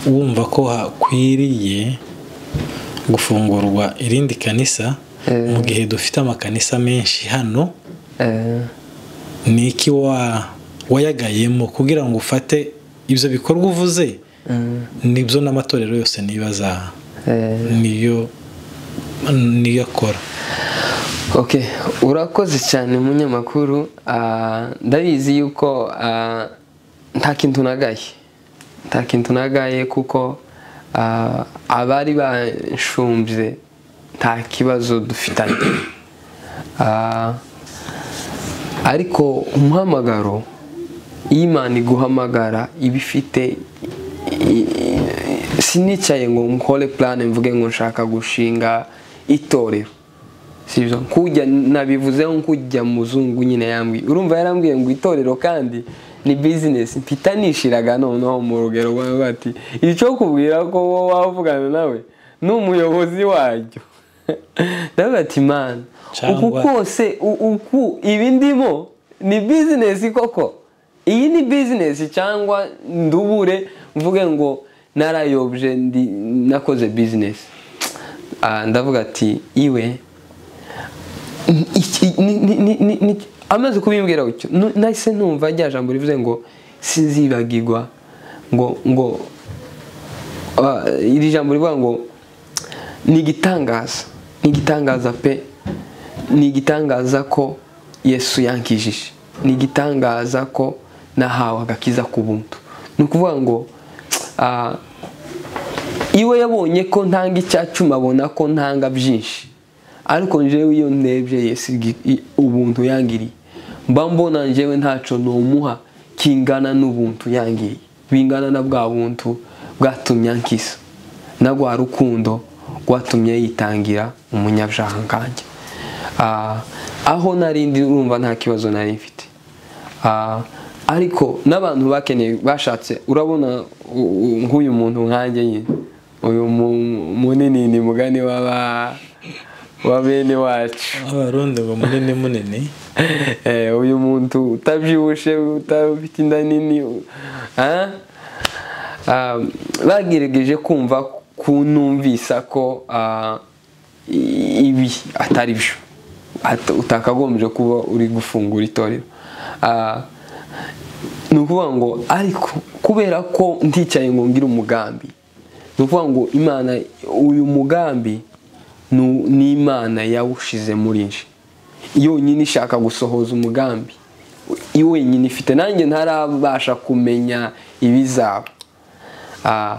wumva ko hakwiriye gufungurwa irindi kanisa Eh. mu gihe dufite amakanisa menshi hano eh, ni iki wa wayagayemo kugira ngo ufate ibyo bikorwa uvuze mm, nibyo n'amatorero yose nibaza eh. niyo niyo akora ok urakoze cyane munyamakuru Ah, ndabizi yuko ah, nta kintu nagaye nta kintu nagaye kuko Ah, abari banshumbye nta kibazo dufitanye Ah, ariko umuhamagaro iyo imana iguhamagara iba ifite i- i- sinicaye ngo nkore purane mvuge ngo nshaka gushinga itorero sibyo nkujya nabivuze nkujya muzungu nyine yambwiye urumva yarambwiye ngo itorero kandi ni bizinesi mpita nishiraga noneho mu rugero rwawe bati icyo kubwira ko wowe wavugana nawe ni umuyobozi waryo nawe bati man uku Cyangwa- kose u- uku ibi ndimo ni bizinesi koko iyi ni bizinesi cyangwa ndubure mvuge ngo narayobye ndi nakoze bizinesi Ah, ndavuga ati iwe iki- ni- ni- ni- ni- ni- amaze kubimbwira gutyo nu- nahise numva rya jambo rivuze ngo sinzibagirwa ngo ngo ah, iri jambo rivuga ngo ni igitangaza ni igitangaza pe ni igitangaza ko yesu yankijije ni igitangaza ko nahawe agakiza ku buntu ni ukuvuga ngo ah, iwe yabonye ko ntanga icyacuma abona ko ntanga byinshi ariko njyewe iyo ndebye yesu gi- i- ubuntu yangiriye mba mbona njyewe ntacyo numuha kingana n'ubuntu yangiriye bingana na bwa buntu bwatumye ankisa na rwa rukundo rwatumye yitangira umunyabyaha nkanjye Ah, aho narindi urumva nta kibazo nari mfite Ah, ariko n'abantu bakeneye bashatse urabona u- u- nk'uyu muntu nkanjye nyine uyu mu- munini ni mugani w'aba wa bene wacu abarundi ngo munini munini Eh, uyu muntu utabyibushe utafite inda nini u- ah? Ah, bagerageje kumva ku numvisa ko ah, i- ibi atari byo At- utakagombye kuba uri gufungura itorero Ah, ni ukuvuga ngo ariko kubera ko nticaye ngo ngire umugambi ni ukuvuga ngo imana uyu mugambi ni- ni imana yawushize muri nje yonyine ishaka gusohoza umugambi i- wenyine ifite nanjye ntarabasha kumenya ibizaba Ah,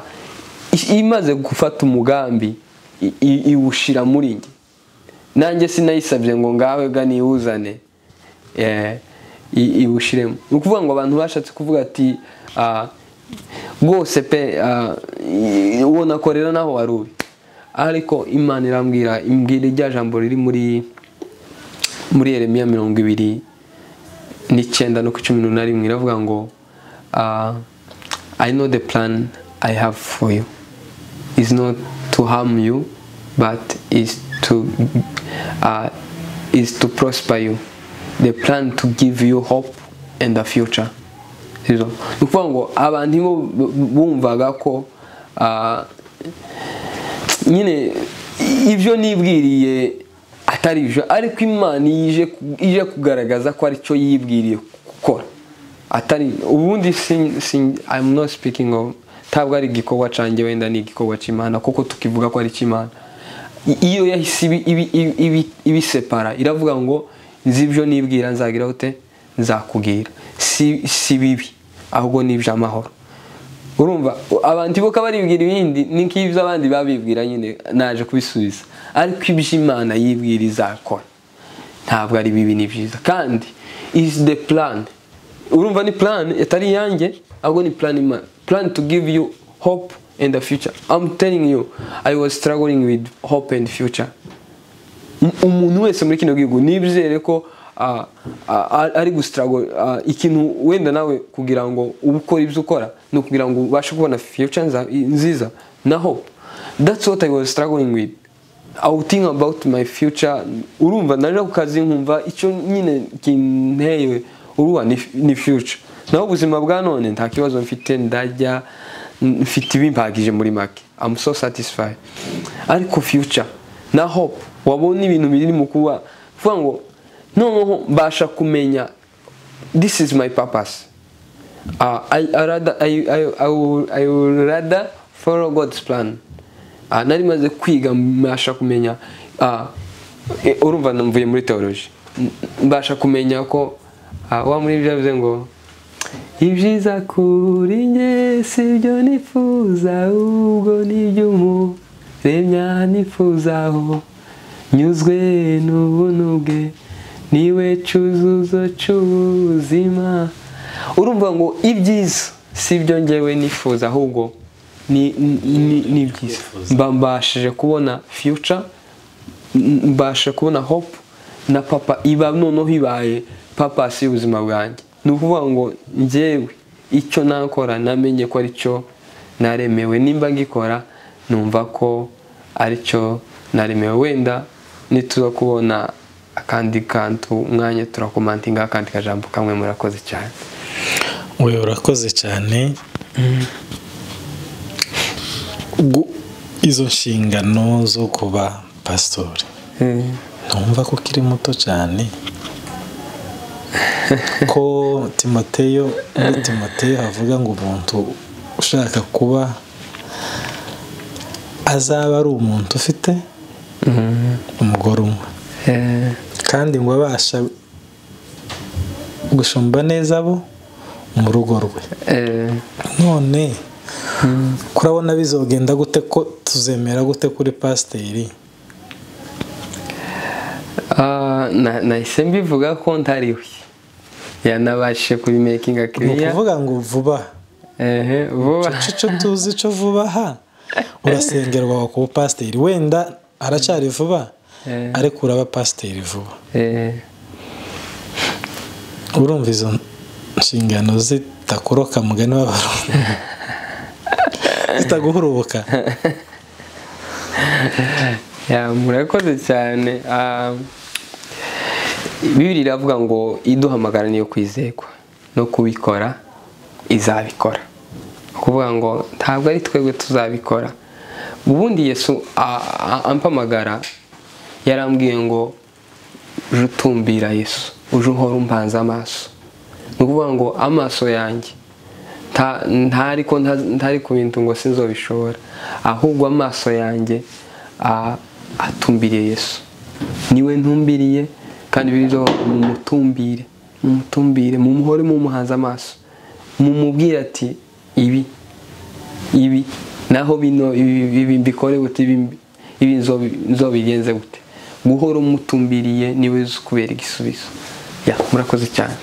i- imaze gufata umugambi i- i- iwushira muri njye nanjye sinayisabye ngo ngawe ga niwuzane eh, i- iwushiremo ni ukuvuga ngo abantu bashatse kuvuga ati ah, rwose pe ah, i- uwo nakorera naho wari uri ariko imana irambwira imbwira irya jambo riri muri muri Yeremiya mirongo ibiri n'icyenda no ku cumi n'umunani rimwe iravuga ngo ah, I know the plan I have for you is not to harm you but is to ah, is to prosper you the plan to give you hope and a future Sibyo? ni ukuvuga ngo abantu bo bumvaga ko ah, nyine ibyo nibwiriye atari byo ariko imana ije ije kugaragaza ko aricyo yibwiriye gukora atari ubundi sin- sin- I'm not speaking of ntabwo ari igikorwa canjye wenda ni igikorwa cy'imana kuko tukivuga ko ari icy'imana I- iyo yahise ibi- ibi- ibi- ibi- ibisepara iravuga ngo nzi ibyo nibwira nzagira ute nzakubwira si si bibi ahubwo ni iby'amahoro urumva abantu ibuka baribwira ibindi ni nk'ibyo abandi babibwira nyine naje kubisubiza ariko ibyo imana yibwira izakora ntabwo ari bibi ni byiza kandi is the plan urumva ni plan atari iyanjye ahubwo ni plan imana plan to give you hope and the future i'm telling you i was struggling with hope and future Um- umuntu wese muri kino gihugu nibizere ko ah, ah, ah, ari gusitarago ikintu wenda nawe kugira ngo uba ukora ibyo ukora ni ukugira ngo ubashe kubona future nza- nziza na hope that's what I was struggling with I would think about my future urumva naje ku kazi nkumva icyo nyine kintewe uruwa ni, ni future naho ubuzima bwa none nta kibazo mfite ndajya mfite ibimpagije muri make I'm so satisfied ariko future na hope wabona ibintu biri mu kuba kuvuga ngo noneho mbasha kumenya this is my purpose uh, I, I, rather, I, I, I, will, I will rather follow God's plan uh, nari maze kwiga mbasha kumenya uh, eh, urumva mvuye muri theology M- mbasha kumenya ko uh, wa muri byo bivuze ngo ibyiza kuri njye si byo nifuza ahubwo ni iby'umuremya nifuzaho nyuzwe n'ubuntu bwe niwe cyuzuzo cy'ubuzima urumva ngo ibyiza si byo ngewe nifuza ahubwo ni byiza mbashije kubona fiyuca mbasha kubona hopu na papa iba noneho ibaye papa si ubuzima bwanjye ni ukuvuga ngo ngewe icyo nakora namenye ko aricyo naremewe nimba ngikora numva ko aricyo naremewe wenda nituza kubona akandi kantu umwanya turakomantinga akandi kajambo kamwe murakoze cyane we urakoze cyane izo nshingano zo kuba pasitori ntumva ko ukiri muto cyane ko timoteyo muri timoteyo havuga ngo umuntu ushaka kuba azaba ari umuntu ufite umugore umwe kandi ngo abasha gushumba neza abo mu rugo rwe none kurabona bizogenda gute ko tuzemera gute kuri pasiteri nahise mbivuga ko ntariwe yanabashije kubimekinga kiriya ni ukuvuga ngo vuba vuba icyo tuzi icyo vuba ha urasengerwa ku bupasiteri wenda haracyari vuba ariko uraba pasiteri vuba urumva izo nshingano zitakoroka mugani w'abarundi zitaguhurubuka murakoze cyane bibiri iravuga ngo iduhamagara niyo kwizerwa no kubikora izabikora kuvuga ngo ntabwo ari twebwe tuzabikora ubundi yesu ampamagara yarambwiye ngo uje utumbira yesu uje uhora umbanza amaso ni ukuvuga ngo amaso yanjye ntari ku bintu ngo sinzobishobora ahubwo amaso yanjye atumbiriye yesu niwe ntumbiriye kandi biriho mumutumbire mumutumbire mumuhore mumuhanze amaso mumubwire ati ibi ibi naho bino ibi mbikore gute ibi nzobigenze gute guhora umutumbiriye niwe uzi kubera igisubizo murakoze cyane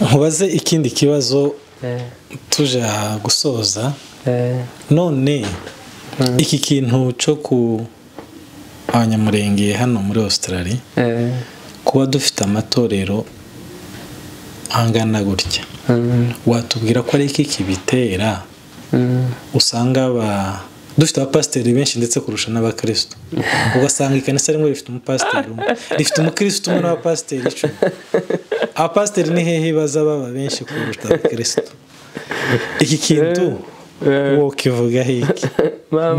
nkubaze ikindi kibazo tuje gusoza none iki kintu cyo ku abanyamurenge hano muri Australia kuba dufite amatorero angana gutya watubwira ko ari iki kibitera usanga dufite abapasiteri benshi ndetse kurusha n'abakirisitu ugasanga ikanisa rimwe rifite umupasiteri umwe rifite umukirisitu umwe n'abapasiteri icumi abapasiteri ni hehe baza baba benshi kurusha abakirisitu iki kintu wokivuga hiki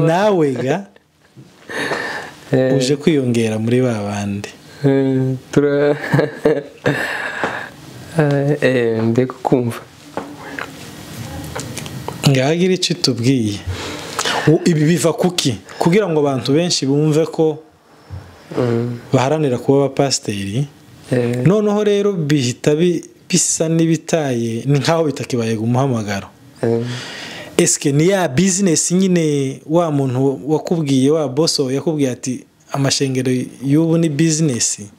nawe ga uje kwiyongera muri ba bandi ndi kukumva ngahagira icyo tubwiye ibi biva kuki kugira ngo abantu benshi bumve ko baharanira kuba abapasiteri noneho rero bihita bisa n'ibitaye ni nk'aho bitakibaye umuhamagaro esike ni ya bizinesi nyine wa muntu wakubwiye wa boso yakubwiye ati amashengero y'ubu ni bizinesi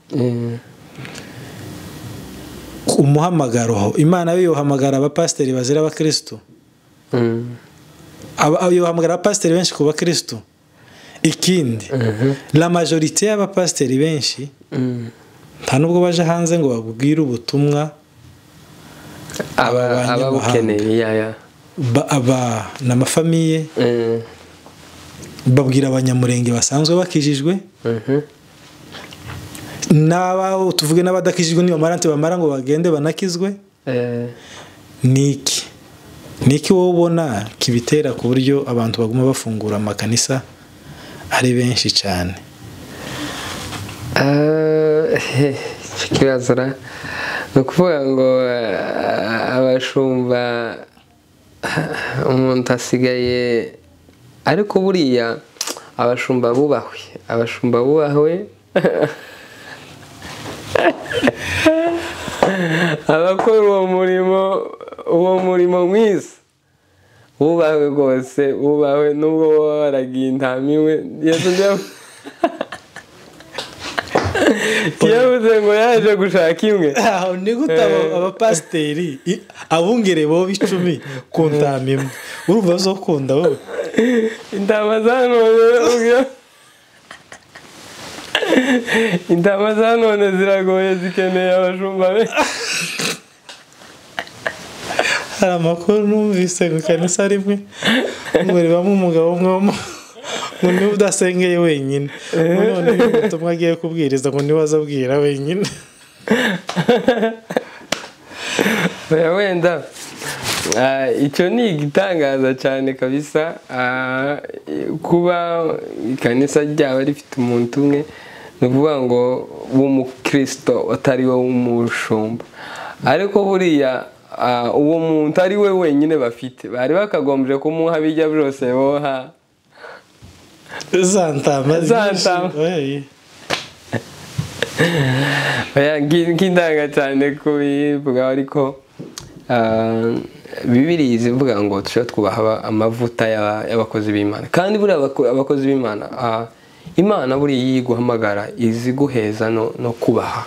umuhamagaro imana we yohamagara abapasiteri bazira abakirisitu yohamagara abapasiteri benshi ku bakirisitu ikindi la majorite y'abapasiteri benshi nta nubwo baje hanze ngo babwire ubutumwa ababukeneye aba ni amafamiye babwira abanyamurenge basanzwe bakijijwe n'aba tuvuge n'abadakijijwe n'ibamaranti bamara ngo bagende banakizwe niki niki wowe ubona kibitera ku buryo abantu baguma bafungura amakanisa ari benshi cyane ikibazo ni ukuvuga ngo abashumba umuntu asigaye ariko buriya abashumba bubahwe abashumba bubahwe abakora uwo murimo uwo murimo mwiza ubawe rwose ubawe nubwo wowe waragiye intamiwe yavuze ngo yaje gushaka imwe aho ni gute abo- abapasiteri i- abungere bo b'icumi ku ntama imwe urumva bazokunda wowe intama za none ubwo intama za none ziragoye zikeneye abashumba benshi hari amakuru numvise ku kanisa rimwe ngo ribamo umugabo umwe wo mu- ngo niwe udasengeye wenyine none ubutumwa agiye kubwiriza ngo niwe azabwira wenyine oya wenda Ah, icyo ni igitangaza cyane kabisa Ah, kuba ikanisa ryaba rifite umuntu umwe ni ukuvuga ngo w'umukristo atari we w'umushumba ariko buriya ah, uwo muntu ari we wenyine bafite bari bakagombye kumuha bijya byose boha za ntama Za ntama. Oya. Oya, ngi- nk'indanga cyane kubivuga ariko ah, bibiri zivuga ngo turusheho twubaha aba- amavuta y'aba- y'abakozi b'imana kandi buriya abako- abakozi b'imana ah, imana buriya iyo iguhamagara izi guheza no no kubaha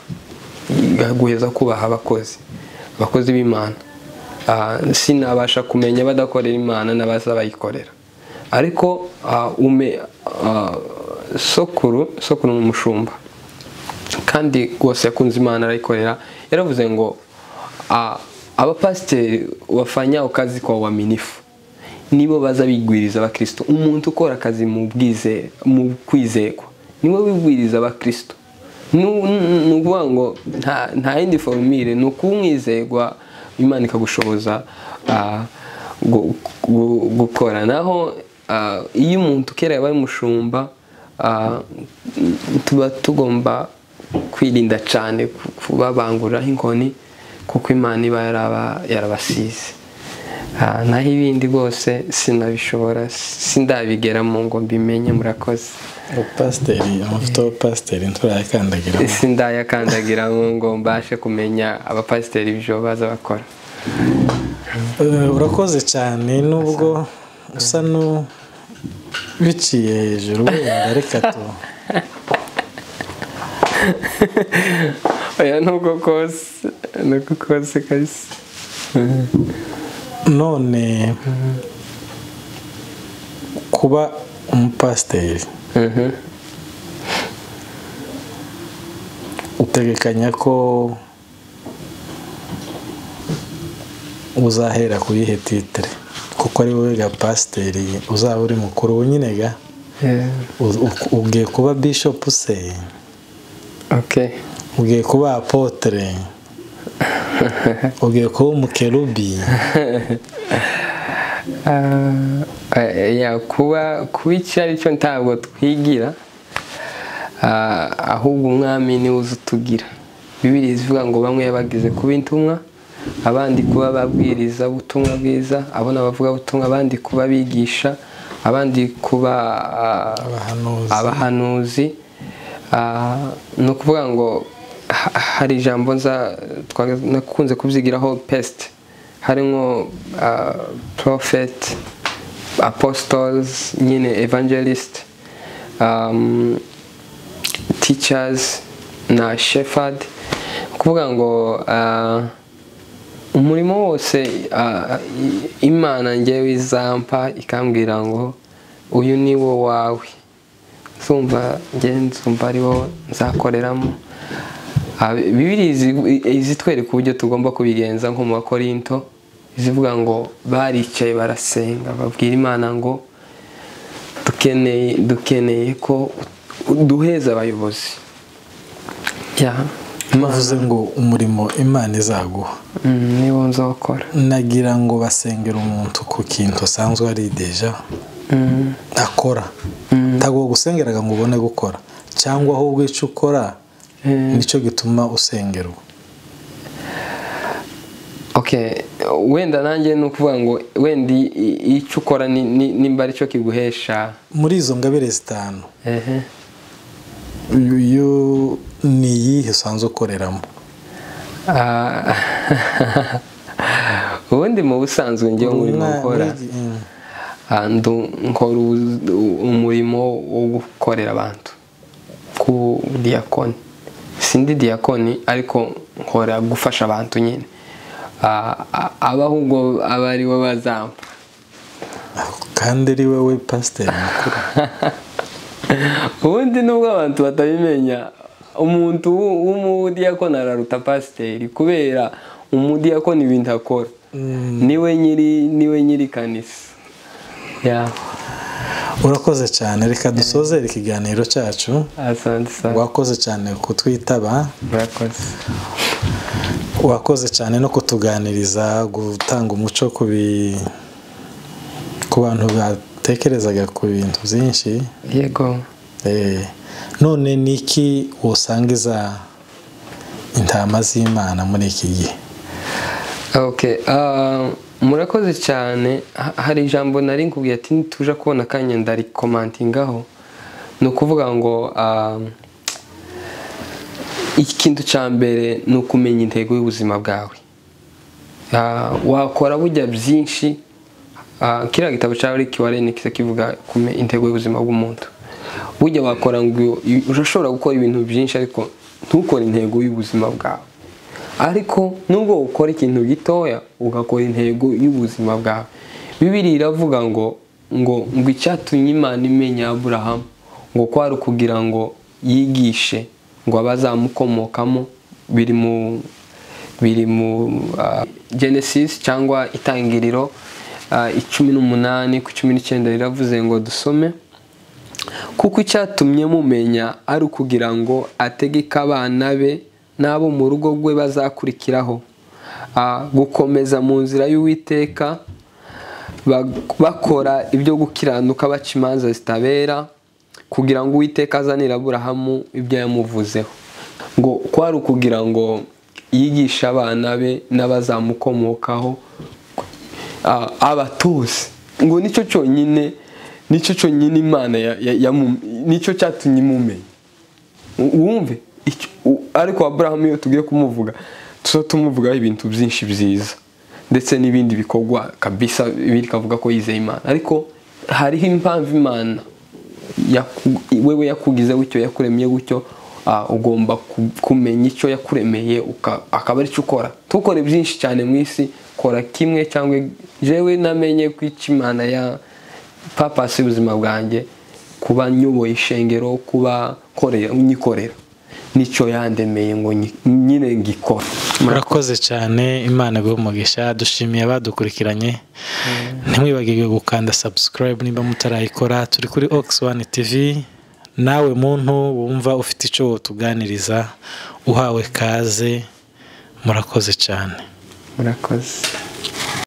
guheza kubaha abakozi abakozi b'imana Ah, sinabasha kumenya badakorera imana n'abaza bayikorera ariko ah, ume ah, sokuru sokuru ni umushumba kandi rwose yakunze imana arayikorera yaravuze ngo "Ah, abapasiteri bafanya akazi kwa waminifu nibo baza bigwiriza abakristo umuntu ukora akazi mu bwize- mu kwizerwa niwe wigwiriza abakristo Nu- nu- ni ukuvuga ngo nta- nta yindi forumire ni ukumwizerwa imana ikagushoboza ah, gu- gu- gukora naho ah, iyo umuntu kera yabaye umushumba ah, tuba tugomba kwirinda cyane ku- kubabanguriraho inkoni kuko imana iba yaraba- yarabasize Ah, naho ibindi rwose sinabishobora sindabigeramo ngo mbimenye murakoze Upasiteri amavuta y'ubupasiteri nturayakandagira sindayakandagiramo ngo mbashe kumenya abapasiteri ibyo baza bakora Eh, urakoze cyane nubwo usa nu biciye hejuru wenda reka tu oya nubwo kose nubwo kose kabisa none kuba umupasiteri Mhm. utegekanya ko uzahera ku yihe titire kuko ari wowe ga pasiteri uzaba uri mukuru nyine ga Yeah. U- u- ugiye kuba bishopu se okay ugiye kuba apotere ugiye kuba umukerubi Ah, eh, ya kuba kuba icyo ari cyo ntabwo twigira Ah, ahubwo umwami niwe uzi utugira bibiri zivuga ngo bamwe yabagize kuba intumwa abandi kuba babwiriza ubutumwa bwiza abona abavuga ubutumwa abandi kuba bigisha abandi kuba ah, abahanuzi abahanuzi Ah, ni ukuvuga ngo ha- hari ijambo nza twa- nakunze kubyigiraho pesite harimo porofeti apositozi nyine evangelisite ticazi na shefadi ni ukuvuga ngo ah, umurimo wose ah, i- imana ngewe izampa ikambwira ngo uyu ni wo wawe zumva nge nzumva ari wo nzakoreramo Ah, bibiri izi- izitwereka uburyo tugomba kubigenza nko mu bakorinto zivuga ngo baricaye barasenga babwira imana ngo dukeneye dukeneye ko duheza abayobozi ya bavuze ngo umurimo imana izaguha Mm, ni wo nzawukora nagira ngo basengera umuntu ku kintu usanzwe ari deja Mm. akora ntabwo bagusengeraga ngo ubone gukora cyangwa ahubwo icyo ukora Eh, nicyo gituma usengerwa okay wenda nanjye ni ukuvuga ngo wenda i- i- icyo ukora ni- ni- nimba ari cyo kiguhesha muri izo ngabire zitanu ehe uyu ni iyihe usanzwe ukoreramo ubundi mu busanzwe ngewe umurimo ukora nkora umurimo wo gukorera abantu ku diyakoni sindi diyakoni ariko nkora gufasha abantu nyine abaho ubwo aba ari we bazampa kandi ari wowe pasiteri mukuru ubundi nubwo abantu batabimenya umuntu w'umudiyakoni araruta pasiteri kubera umudiyakoni ibintu akora niwe nyiri niwe nyiri kanisa urakoze cyane reka dusoze ikiganiro cyacu wakoze cyane kutwitaba wakoze cyane no kutuganiriza gutanga umuco ku ku bantu batekerezaga ku bintu byinshi yego none ni iki wasangiza intama z'imana muri iki gihe murakoze cyane hari ijambo nari nkubwiye ati ntituje kubona akanya ndarikomantingaho ni ukuvuga ngo ikintu cya mbere ni ukumenya intego y'ubuzima bwawe wakora bujya byinshi kiriya gitabo cya Rick Warren kisa kivuga ku intego y'ubuzima bw'umuntu burya wakora ngo urashobora gukora ibintu byinshi ariko ntukore intego y'ubuzima bwawe ariko nubwo ukora ikintu gitoya ugakora intego y'ubuzima bwawe bibiri iravuga ngo ngo ngo icyatumye imana imenya aburahamu ngo kwari ukugira ngo yigishe ngo abazamukomokamo biri mu biri mu genesis cyangwa itangiriro icumi n'umunani ku cumi n'icyenda riravuze ngo dusome kuko icyatumye mumenya ari ukugira ngo ategeke abana be n'abo mu rugo rwe bazakurikiraho gukomeza mu nzira y'uwiteka bakora ibyo gukiranuka baca imanza zitabera kugira ngo uwiteka azanire aburahamu ibyo yamuvuzeho ngo kwari ukugira ngo yigishe abana be n'abazamukomokaho abatose ngo nicyo cyonyine nicyo cyonyine imana nicyo cyatumye imumenya wumve ariko aburahamu iyo tugiye kumuvuga tuba tumuvugaho ibintu byinshi byiza ndetse n'ibindi bikorwa kabisa bikavuga ko yizeye imana ariko hariho impamvu imana wewe yakugize gutyo yakuremeye gutyo ugomba kumenya icyo yakuremeye akaba aricyo ukora tukore byinshi cyane mu isi kora kimwe cyangwa jewe namenye ko imana ya papasi y'ubuzima bwanjye kuba nyoboye ishengero kuba nyikorera nicyo yandemeye ngo nyine ngikora murakoze cyane imana umugisha dushimiye abadukurikiranye ntimwibagirwe gukanda subscribe niba mutarayikora turi kuri oxone tv nawe muntu wumva ufite icyo wotuganiriza uhawe kaze murakoze cyane murakoze